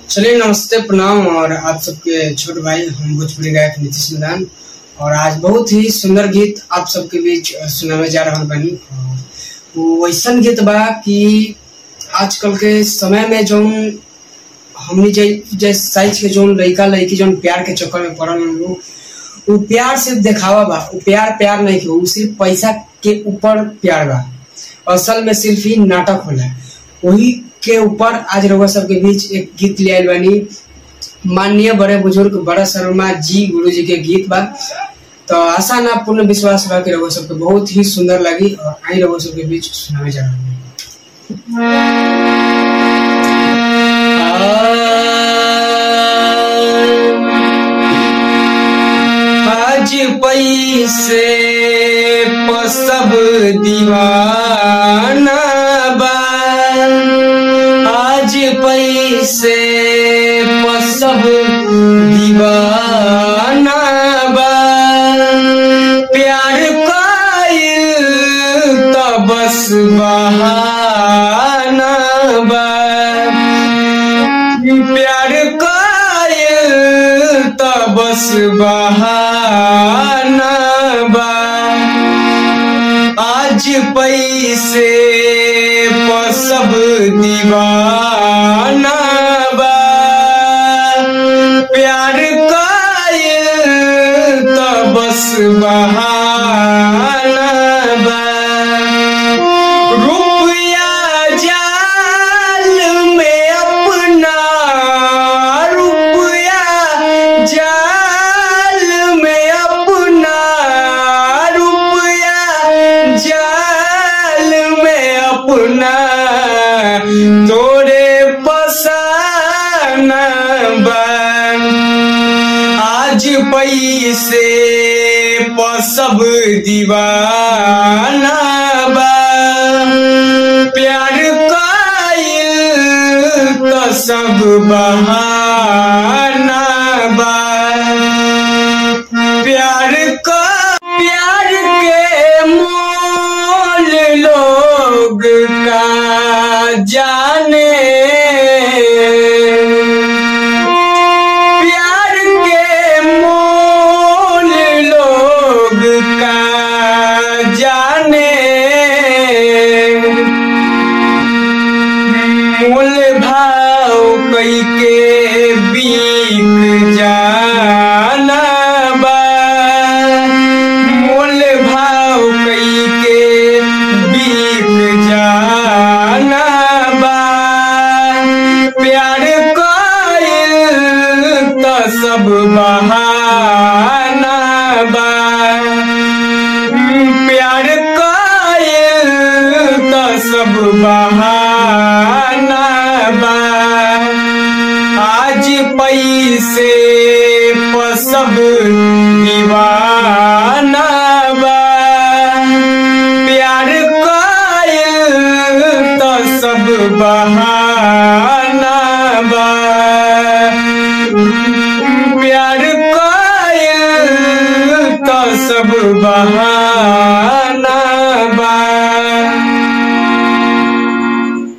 चलिए नमस्ते प्रणाम और आप सबके छोट भाई हम भोजपुरी गायक नीतीश मैदान और आज बहुत ही सुंदर गीत आप सबके बीच सुनावे जा रहा बानी और वो वैसन गीत बा कि आजकल के समय में जौन हमनी जै जै साइज के जौन लड़का लड़की जौन प्यार के चक्कर में पड़ल हन लोग वो प्यार सिर्फ दिखावा बा वो प्यार प्यार नहीं के वो सिर्फ पैसा के ऊपर प्यार बा असल में सिर्फ ही नाटक होला वही के ऊपर आज रउआ सबके बीच एक गीत ले आइल बानी माननीय बड़े बुजुर्ग बड़ा शर्मा जी गुरु जी के गीत बा तो आशा ना पूर्ण विश्वास बा कि रउआ सबके बहुत ही सुंदर लगी और आई रउआ सबके बीच सुनावे जा रहा आज पैसे प सब दीवाना बा आज पैसे प सब दीवाना बा प्यार कायल त बस बहाना बा प्यार कायल त बस बहाना बा आज पैसे प सब दीवाना बा प्यार कायल त बस बहाना बा रुपया जाल में अपना रुपया जाल में अपना रुपया जाल में अपना तोरे पसाना बा आज पैसे प सब दीवाना बा प्यार कायल त सब बहाना बा प्यार का प्यार के मोल लोग का जाने प्यार के मोल लोग का जाने मोल भाव कई के